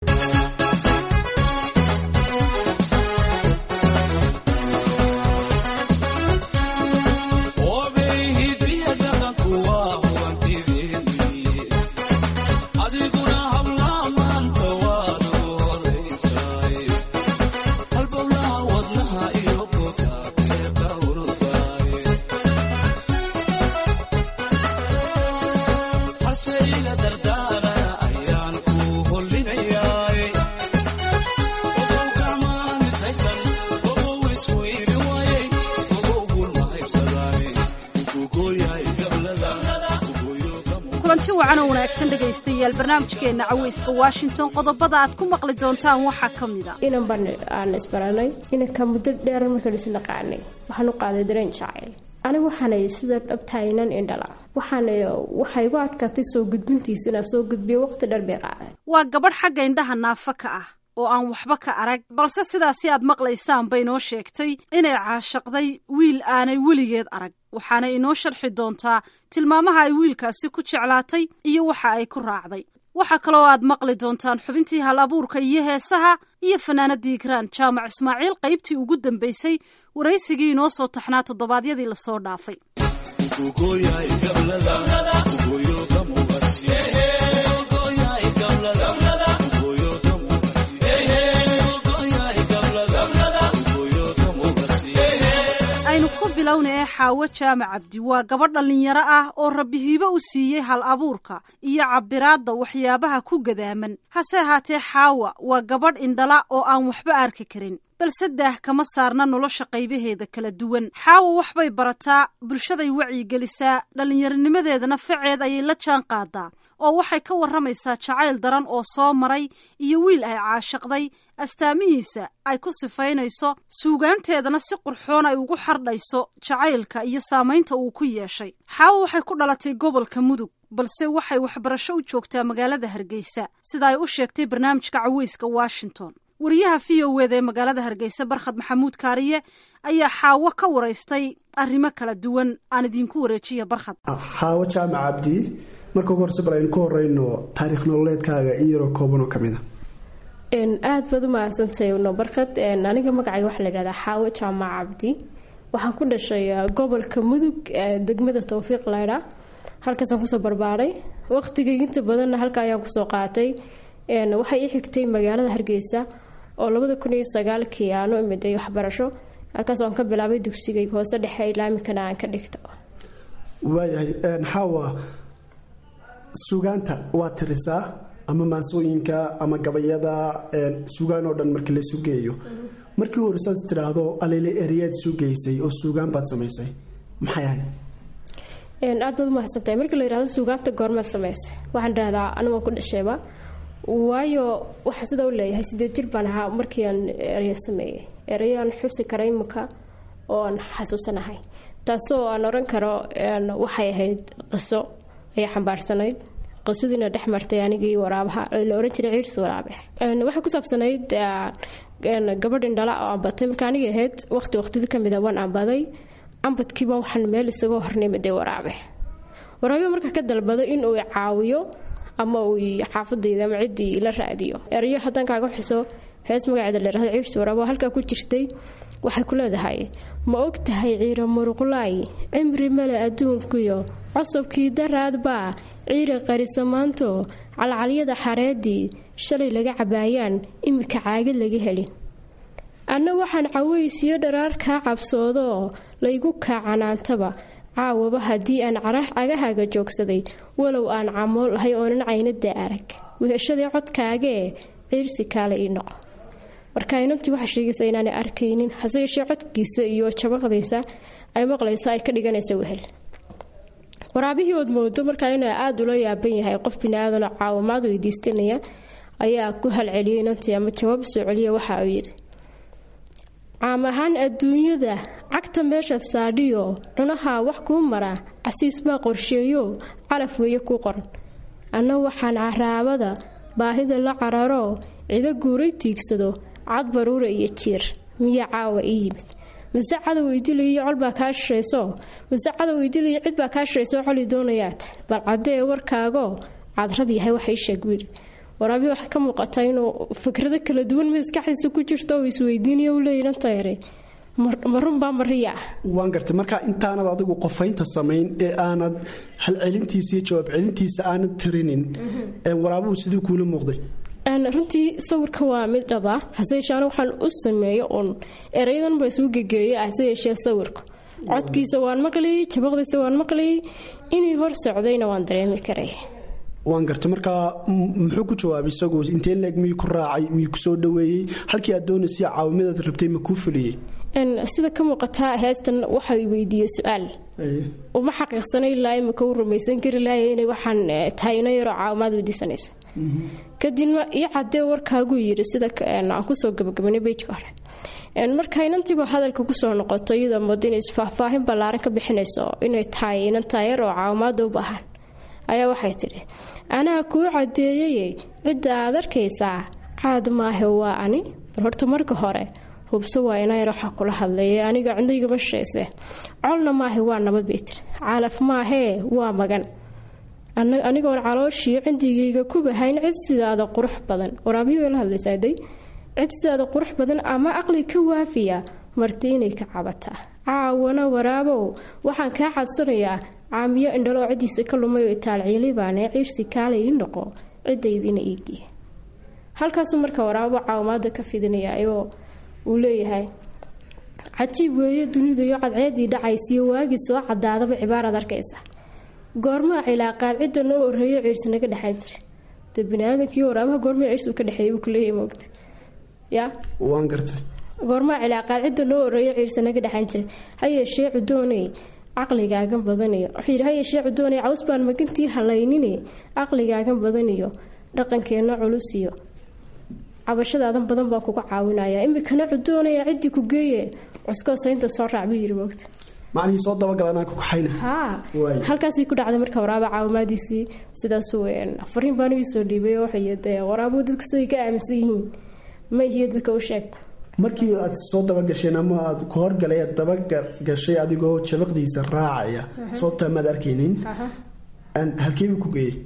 kulanti wacan oo wanaagsan dhegaystayaal barnaamijkeenna caweyska washington qodobada aad ku maqli doontaan waxaa ka mid a inan ban aan isbaranay inanka muddo dheer markaan isnaqaanay waxaan u qaaday dareen jacayl anigu waxaanay sida dhabtahay inan indhala waxaana waxay igu adkaatay soo gudbintiisa inaan soo gudbiyo waqti dheer bay qaaday waa gabadh xagga indhaha naafa ka ah oo aan waxba ka arag balse sidaasi aad maqlaysaan bay noo sheegtay inay caashaqday wiil aanay weligeed arag waxaana inoo sharxi doontaa tilmaamaha ay wiilkaasi ku jeclaatay iyo waxa ay ku raacday waxaa kaloo aad maqli doontaan xubintii hal abuurka iyo heesaha iyo fanaanadii igraan jaamac ismaaciil qaybtii ugu dambaysay waraysigii inoo soo taxnaa toddobaadyadii lasoo dhaafay aynu ku bilowna ee xaawo jaamac cabdi waa gabadh dhallinyaro ah oo rabbi hiibo u siiyey hal abuurka iyo cabiraadda waxyaabaha ku gadaaman hase ahaatee xaawa waa gabadh indhala oo aan waxba arki karin balse daah kama saarna nolosha qaybaheeda kala duwan xaawa waxbay barataa bulshaday wacyigelisaa dhallinyaronimadeedana faceed ayay la jaan qaadaa oo waxay ka warramaysaa jacayl daran oo soo maray iyo wiil ay caashaqday astaamihiisa ay ku sifaynayso suugaanteedana si qurxoon ay ugu xardhayso jacaylka iyo saamaynta uu ku yeeshay xaawa waxay ku dhalatay gobolka mudug balse waxay waxbarasho u joogtaa magaalada hargeysa sida ay u sheegtay barnaamijka caweyska washington wariyaha v o wda ee magaalada hargeysa barkhad maxamuud kaariye ayaa xaawo ka waraystay arrimo kala duwan aan idinku wareejiya barkhad xaawo jaamac cabdi marka ugu horse bal aynu ku horeyno taariikh nololeedkaaga in yaroo koobanoo ka mid a aada baad u mahadsantahay no barkad aniga magacayga waxaa layidhahdaa xaawo jaamac cabdi waxaan ku dhashay gobolka mudug degmada towfiiq laydha halkaasaan kusoo barbaaray waqtigay inta badanna halka ayaan kusoo qaatay waxay i xigtay magaalada hargeysa oo labada kun iyo sagaalkii aanu imiday waxbarasho halkaas aan ka bilaabay dugsigay hoose dhexe ilaamikana aan ka dhigto waayahay xaawa sugaanta waa tirisaa ama maansooyinka ama gabayada sugaan oo dhan markii laysu geeyo markii hore saas tidhaahdo alele ereyaad isu geysay oo suugaan baad samaysay maxay ahayd aad baad umahadsantahay markii la yihahdo suugaanta goormaad samaysay waxaan dhahdaa anigu waan ku dhashayba waayo waxaa sidaa u leeyahay sideed jir baan ahaa markii aan ereya sameeyey ereyaan xusi kara imika oo aan xasuusanahay taasoo aan oran karo waxay ahayd qiso ayay xambaarsanayd qisadiina dhex martay anigii waraabaha la oran jiray ciirs waraabe waxay ku saabsanayd gabadh indhala oo ambatay marka anigii ahayd waqti waqtidi kamid a waan ambaday ambadkiiba waxaan meel isagoo hornimade waraabe waraabe marka ka dalbado inuu caawiyo ama uu xaafadayda ama ciddii la raadiyo erayo haddaan kaaga xuso hees magaceeda layirahdo ciirs waraabe oo halkaa ku jirtay waxay ku leedahay ma og tahay ciira muruqlaay cimri male adduunkuyo cosabkii daraadbaa ciira qarisamaanto calcalyada xareedii shalay laga cabaayaan imika caagad laga helin anna waxaan cawaysiyo dharaar kaa cabsoodoo laygu kaacanaantaba caawaba haddii aan cagahaaga joogsaday walow aan camool ahay oonan caynada arag weheshadii codkaagee ciirsi kaale ii noqo marka inantii waxaa sheegaysa inaanay arkaynin hase yeeshee codkiisa iyo jabaqdiisa ay maqlayso ay ka dhiganaysa wehel waraabihii ood moodo markaa inuu aada ula yaaban yahay qof bini-aadanoo caawimaad weydiistanaya ayaa ku halceliyay inantii ama jawaab soo celiya waxa uu yidhi caam ahaan adduunyada cagta meesha saadhiyo cunaha wax kuu mara casiis baa qorsheeyo calaf weeye ku qoran anna waxaan caraabada baahida la cararo cido guuray tiigsado cad baruura iyo jiir miya caawa ii yimid mase cadow idiliyo colbaa kaa shirayso mase cadow idiliyo cid baa kaa shirayso coli doonayaad bal caddee warkaago cadrad yahay waxa ii sheeg wiili waraabihi waxaa ka muuqata inuu fikrado kala duwan maskaxdiisa ku jirto oo isweydiinaya u leeyahan tayare ma runbaa mariya ah waan gartay marka intaanad adigu qofaynta samayn ee aanad halcelintiisa iyo jawaab celintiisa aanad tirinin waraabuhu sidii kuula muuqday runtii sawirka waa mid dhaba hase yeeshee anigu waxaan u sameeyo uun erayadan baa isuu gegeeyo hase yeeshee sawirka codkiisa waan maqlayay jabaqdiisa waan maqlayay inay hor socdayna waan dareemi karay waan gartay markaa muxuu ku jawaabay isagu intee leeg miyuu ku raacay miyuu ku soo dhaweeyey halkii aad doonaysa caawimadaad rabtay ma kuu fuliyey sida ka muuqataa heestan waxa weydiiyey su-aal uma xaqiiqsanay ilaa imika u rumaysan kari lahay inay waxaan tahay ina yaroo caawimaad weydiisanaysa kadibna ii cadee warkaaguu yiri sida aan kusoo gabagabanay bejka hore marka inantiiba hadalka kusoo noqoto iyadoo mooda inay isfaahfaahin ballaaran ka bixinayso inay tahay inan taayar oo caawimaada u baahan ayaa waxay tidhi anaa kuu cadeeyay cidda aad arkaysaa caad maahe waa ani bal horta marka hore hubso waa inayar waxaa kula hadlaya aniga cindayga shayse colna maahe waa nabad bay tiri calaf maahee waa magan anigoon calooshii cindigayga ku bahayn cid sidaada qurux badan waraabiyo la hadlaysaday cid sidaada qurux badan ama aqli ka waafiya marti inay ka cabataa caawana waraabow waxaan kaa cadsanayaa caamiyo indhaloo ciddiisa ka lumay oo itaalciilibaane ciirsi kaala ii noqo ciddaydiina iigii halkaasuu marka waraabo caawimaada ka fidinaya ayoo uu leeyahay cajiib weeye dunidayo cadceedii dhacaysiyo waagii soo cadaadaba cibaaraad arkaysa goormaa cilaaqaad cidda noo horeeyo ciirsi naga dhexayn jira de baniaadamkii waraabaha goormaa ciirsi ka dhexeeyay buu kuleeyahay moogta ya waan gartay goormaa cilaaqaad cidda noo horeeyo ciirsi naga dhexayn jira hayeeshee cudoonay caqligaagan badaniyo wuxuu yidhi hayeeshee cudoonay caws baan magantii halaynine caqligaagan badaniyo dhaqankeenna culus iyo cabashadaadan badan baa kuga caawinaya imikana cudoonaya ciddii ku geeye cuskoo saynta soo raac buu yidhi moogta macnihii soo dabagal anaa ku kaxayna haa halkaasay ku dhacday marka waraaba caawimaadiisii sidaasuu fariin baan ii soo dhiibay oo waxay dee waraabuhu dadku siday ka aaminsan yihiin ma ihiyo dadka u sheeg markii aad soo dabagasheen ama aad ku horgalay aad dabagashay adigoo jabaqdiisa raacaya sababtaa maad arkaynin halkeebuu ku geeyey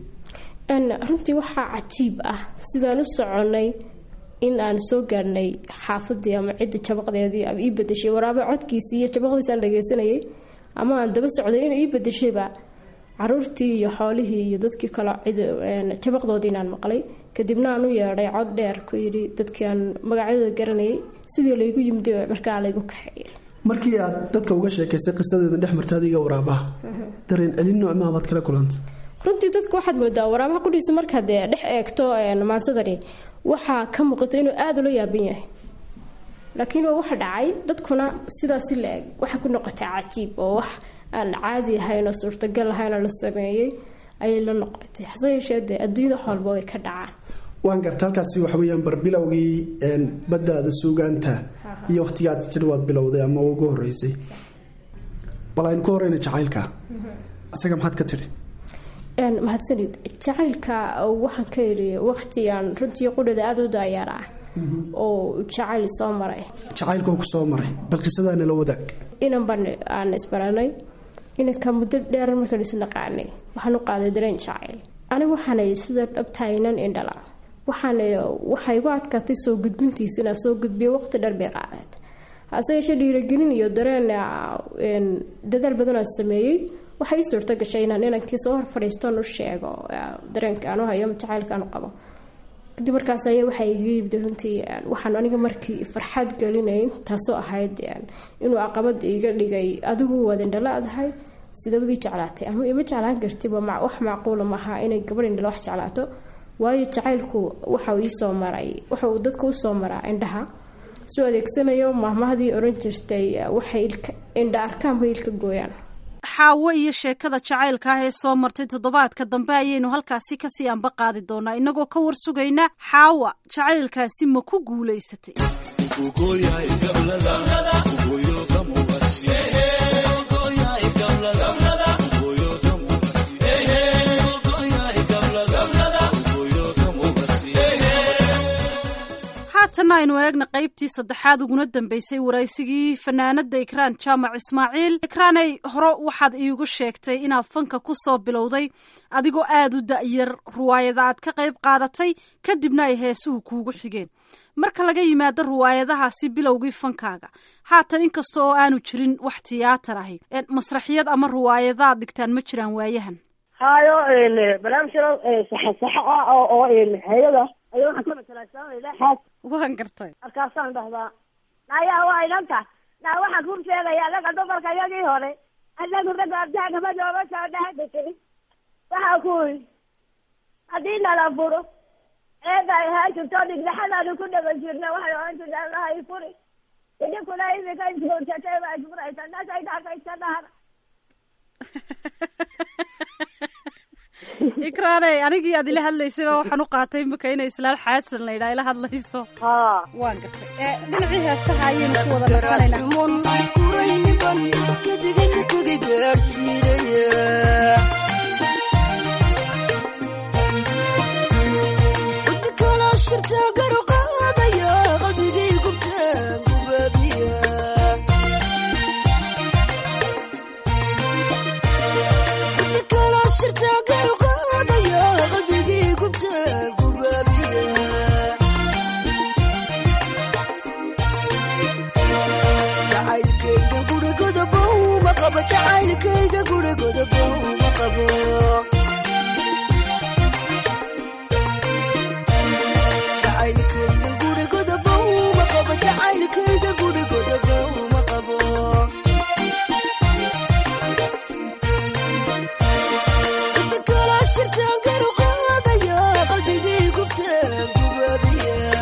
runtii waxaa cajiib ah sidaan u soconay in aan soo gaarnay xaafadii ama cidda jabaqdeedii ii badashay waraaba codkiisii iyo jabaqdiisaan dhageysanayay ama aan daba socday inuu ii badashayba caruurtii iyo xoolihii iyo dadkii kale jabaqdoodii inaan maqlay kadibna aan u yeedhay cod dheer ku yidhi dadkii aan magacyadooda garanayay sidii laygu yimid markaa laygu kaxeeyay markii aad dadka uga sheekaysay qisadeeda dhex marta adiga waraabaha dareen celin noocmaa baad kala kulantay runtii dadka waxaad moodaa waraabaha qudhiisa markaad dhex eegto maansadani waxaa ka muuqata inuu aada ula yaaban yahay laakiin waa waxa dhacay dadkuna sidaasi la eg waxay ku noqotay cajiib oo wax aan caadi ahayn oo suurtagal ahayn oo la sameeyey ayay la noqotay hase yeeshee dee adduunyada xoolba way ka dhacaan waan garta halkaasi waxa weyaan barbilowgii baddaada suugaanta iyo wakhtigaad jir waad bilowday ama ugu horeysay bal aynu ku horeyna jacaylka isaga maxaad ka tiri mahadsanid jacaylka waxaan ka yidhi waqtigan runtii qudhada aada u daayaar ah oo jacayl soo maray jacaylkoo ku soo maray bal qisadaana la wadaag inan baan aan isbaranay inanka muddo dheer markaan isnaqaanay waxaan u qaaday dareen jacayl aniga waxaanay sida dhabtahay inan indhala waxaan waxay igu adkaatay soo gudbintiisa inaan soo gudbiyo waqti dheer bay qaadeed hase yeeshee dhiiragelin iyo dareen dadaal badan aan sameeyey waxay ii suurto gashay inaan inankii soo hor fadhiistan u sheego dareenka aan u hayo ama jacaylka aan u qabo kadib markaas ayaa waxaa iga yimid runtii waxaan aniga markii farxad gelinayn taasoo ahayd inuu caqabad iga dhigay adigu waad indhala adahay sidabadii jeclaatay ama ima jeclaan kartiba wax macquula maaha inay gabadh indhala wax jeclaato waayo jacaylku waxau iisoo maray waxauu dadka usoo maraa indhaha soo adeegsanayo maahmahdii oran jirtay waxay indha arkaanba ilka gooyaan xaawo iyo sheekada jacaylka ah ee soo martay toddobaadka dambe ayaynu halkaasi kasii anba qaadi doonaa innagoo ka war sugayna xaawa jacaylkaasi ma ku guulaysatay haatanna aynu eegna qaybtii saddexaad uguna dambeysay waraysigii fanaanada ikraan jaamac ismaaciil ikraaney hore waxaad iigu sheegtay inaad fanka ku soo bilowday adigoo aada u da-yar ruwaayada aad ka qayb qaadatay kadibna ay heesuhu kuugu xigeen marka laga yimaado ruwaayadahaasi bilowgii fankaaga haatan inkasta oo aanu jirin wax tiyaatar ahi masraxiyad ama ruwaayadaad dhigtaan ma jiraan waayahan hayo barnaamijyada saxa saxa ah oo oo hay-ada ayaa waxaan ka matalaasanaynaa xaas waan gartay markaasaan dhahdaa nayaa waa idanta naa waxaan kuu sheegaya anaga dumarka iyagii hore anagu ragga abdaagama nooga soo dhaadi jirin waxaa ku yii haddii nala furo eeda ay ahaan jirto dhigdaxadaanu ku dhagan jirna waxay ohan jirta allahay furi idinkuna imika isguursatay baa isfuraysa nasay dhaakaysa dhahana ikraaney anigii aad ila hadlaysayba waxaan u qaatay imika inay islaan xaasan la yidhaha ila hadlayso ha waan gartay ee dhinacii heesaha ayaynu ku wada nasanaynaa jacaylkayga gurigoda bowma qabo jacaylkayga gurigoda bowma qabo jacaylkayga gurigoda bowma qabo kala shirtaan garu qaadaya qalbigii gubtaan gubaabiya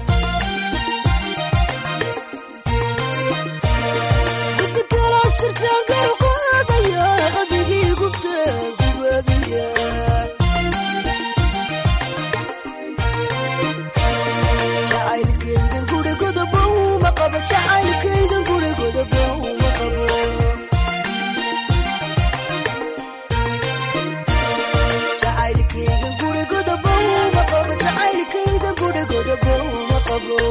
kala shirtaan garu qaadaya qalbigii gubtaan gubaabiya jacaylkaygan gurigoda bowma qabo jacaylkaygan gurigoda bowma qabo jacaylkaygan gurigoda bowma qabo jacaylkaygan gurigoda bowma qabo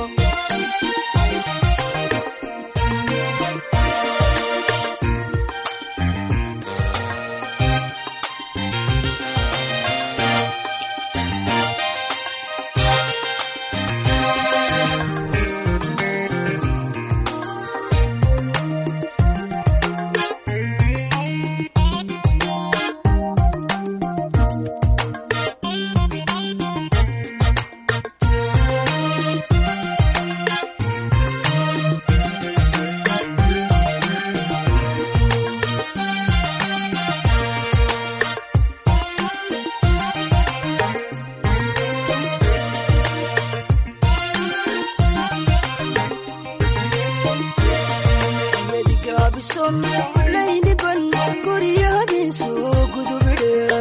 yadigaabiso layniban guryahabiisu gudubidhe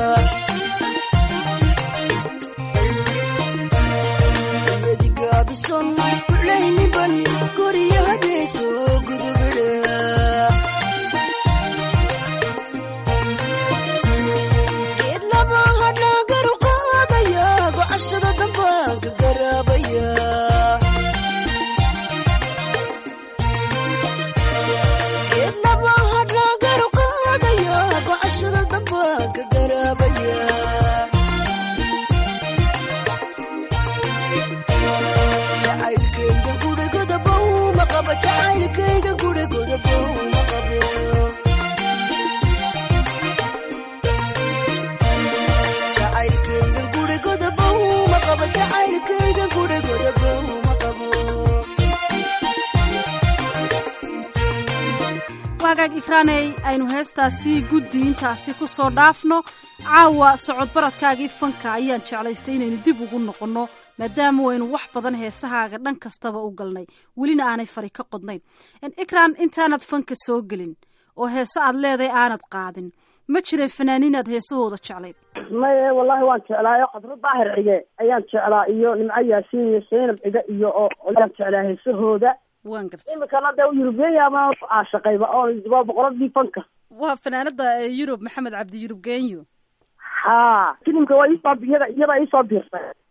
yadigaabiso layniban guryahabiisu gudubidhe geed laba hadhaa garu qaadaya gocashada dambaanka garaabaya geedlaba hadhaa garu qaadaya gocashada dambaanka garaabaya jacaylkayga gurigoda bowma qabo jacaylkayga gurigoda bowma qabo jacaylkayga gurigoda bowma qabo jacaylkayga gurigoda bowma qabo waagaag ikraaney aynu heestaasi guddi intaasi ku soo dhaafno caawa socod baradkaagii fanka ayaan jeclaystay inaynu dib ugu noqonno maadaama waynu wax badan heesahaaga dhan kastaba u galnay welina aanay fari ka qodnayn ikraan intaanad fanka soo gelin oo heese aad leedahay aanad qaadin ma jiray fanaaniinaad heesahooda jeclayd maye wallahi waan jeclaayo qadro daahir cige ayaan jeclaa iyo nimco yaasiin iyo saynab cige iyo oo ayaan jeclaa heesahooda waan gartay imikana dee yurubiyaama caashaqayba oo waa boqoradii fanka waa fanaanada yurub maxamed cabdi yurub genyo ha filimka waa iisoo iyada iyada iisoo biirtay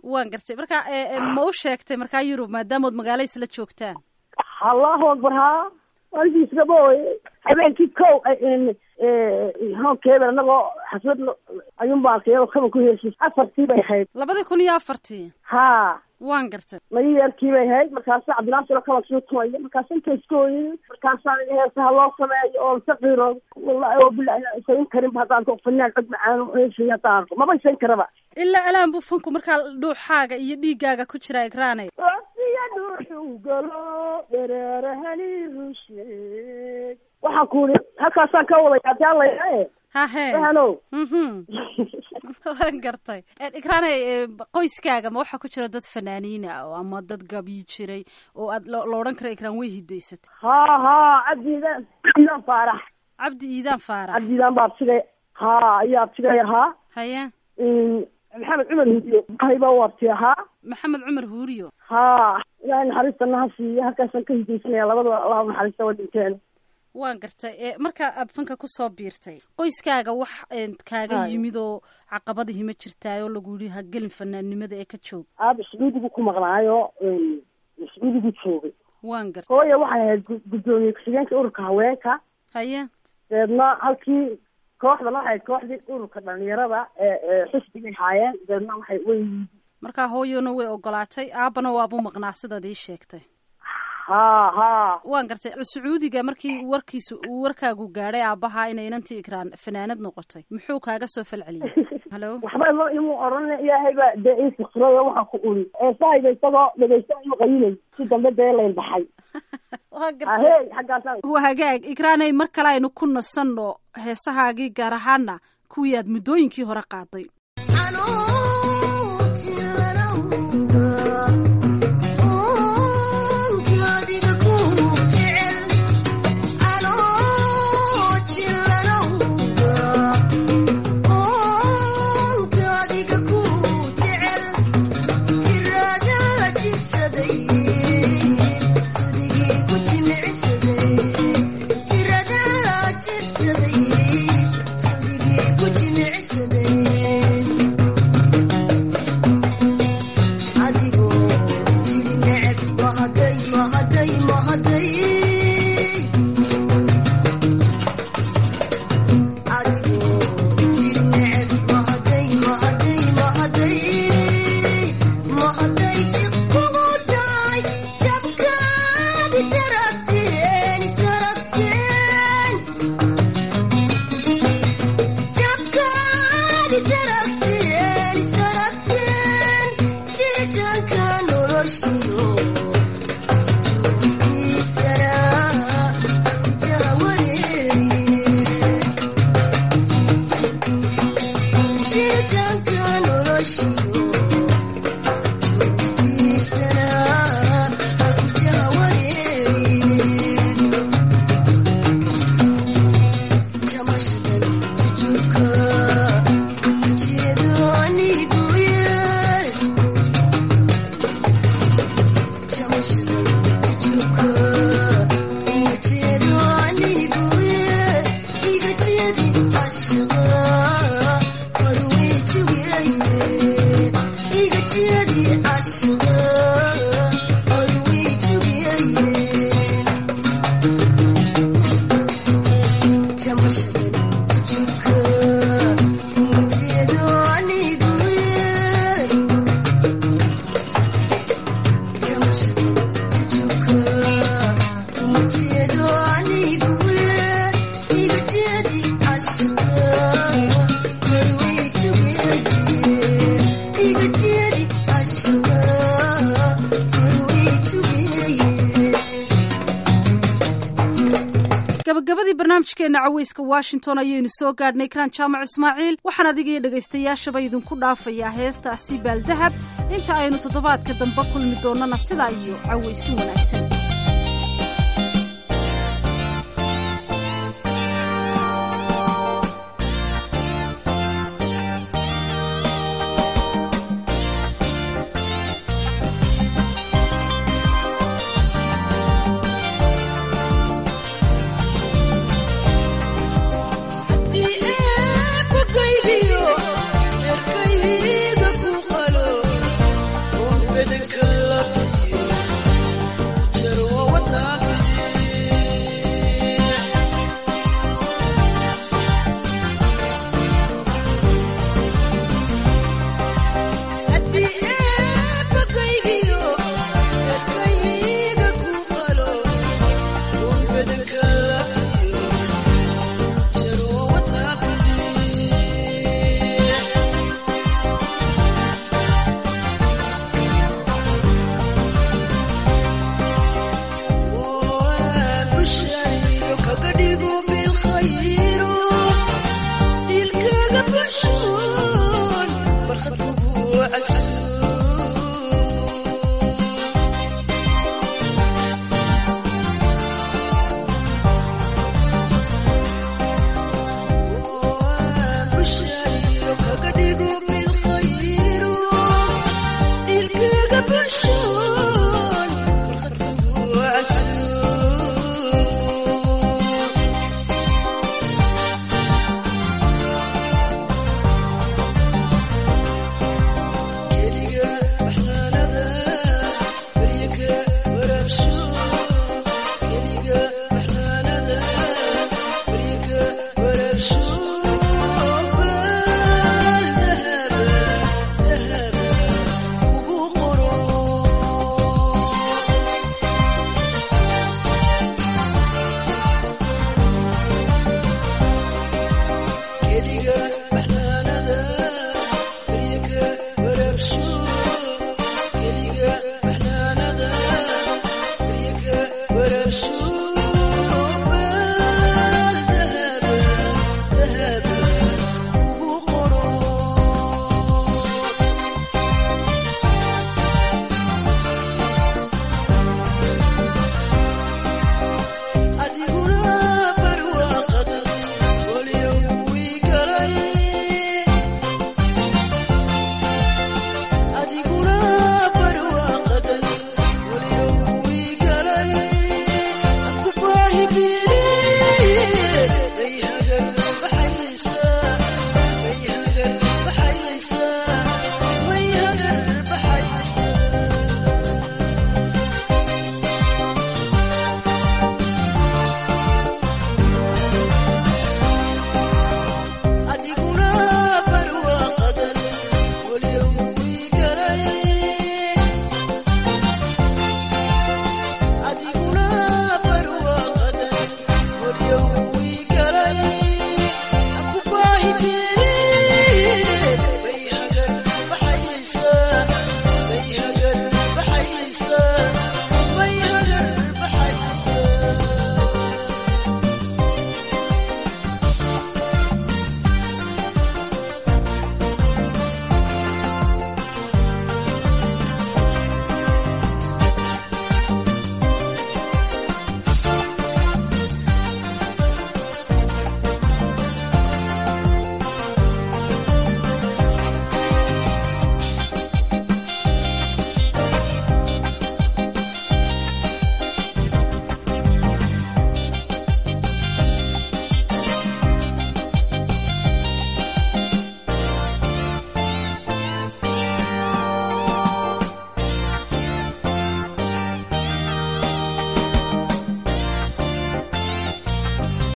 waan gartay marka e, e, ma u sheegtay markaa yurub maadaamood magaalo isla joogtaan allahu akbar ha waalkiisgaba ooye habeenkii kow hoonkeeda anagoo xasbad ayuun baan arkay iyadoo kaba ku heesay afartii bay ahayd labadii kun iyo afartii ha waan gartay mayarkii bay ahayd markaasa cabdilaasilo kaba soo tumaya markaasa inta iska ooyay markaasaan heesaha loo sameeyo oo saqiiro wallahi oo bilahi inaan isayn karinba haddaan ko fanaan cod macaan heesay haddaan arko maba isayn karaba ilaa alaan buu fanku markaa dhuuxaaga iyo dhiigaaga ku jira igraanay wasiya dhuuxuu galo dhereerahani rusheeg waxaan ku uri halkaasaan ka wadaya hadii alla yae hahe fahanow mhm waan gartay igraanay e, qoyskaaga ma waxaa ku jira dad fanaaniina oo ama dad gabii jiray oo aad lo lo odhan kara igraan way hidaysatay ha ha cabdiidan cabdiidan faarax cabdi iidaan faarax cabdiidan baa abtigay ha ayaa abtigay ahaa haye maxamed cumar hudiyo hayba u abti ahaa maxamed cumar huuriyo ha ilaahay naxariista naha siiya halkaasaan ka hidaysanaya labadaba allah u naxariista waa dhinteen waan gartay e, marka aad fanka kusoo biirtay qoyskaaga wax e, kaaga Haye. yimid oo caqabadihii ma jirtaayoo lagu yihi ha gelin fanaannimada ee ka joog aaba sacuudigu ku maqnaayo sacuudigu joogay waan gartay hooya waxay ahayd gu- guddoomiye ku-xigeenka ururka haweenka haye deedna halkii kooxdan waxay ahayd kooxdii ururka dhalinyarada ee ee xisbigay haayeen deedna waxay way markaa hooyona way ogolaatay aabana waabuu maqnaa sidaad ii sheegtay ha ha waan gartay sacuudiga markii warkiisa uu warkaagu gaadhay aabbaha inay inantii ikraan fanaanad noqotay muxuu kaaga soo falceliyey halo waxba imo imu oran ilaahay baa dee ii fikrada waxaan ku uri eesahayga isagoo dhegeysta imu qayinay si dambe dee layn baxay waa gartay ahey xaggaasaan waa hagaag ikraanay mar kale aynu ku nasanno heesahaagii gaar ahaana kuwii aad muddooyinkii hore qaaday adigoo jiri neceb mahaday mahaday mahaday adigoo jiri neceb mahaday mahaday mahaday mahaday jiqkugu dhacay jabkaad isaragteen isaragteen jabkaad isaragteen isaragteen jiritaanka noloshiyo juustiisana ku jahawareerine jiritaanka noloshiyo juustiisana ku jahawareerine jamashadan jujuka ujeedo anigu yee jamashadan jujuka ujeedo anigu yee iga jeedi ashaqa warwey jugayne iga jeedi ashaqa warwey jugayne jamashadan jujuka ujeedo anigu yee jamashadan jujuka ujeedo anigu yee iga jeedi ashaqa warwey jugayne iga jeedi ashaqa warwey jugayne gabagabadii barnaamijkeena caweyska washington ayaynu soo gaadhnay kraan jaamac ismaaciil waxaan adiga iyo dhegaystayaashaba idinku dhaafayaa heestaasi baaldahab inta aynu toddobaadka dambe kulmi doonnana sidaa iyo caweysi wanaagsan eebakaygiyo erkayga ku qalo bedelkan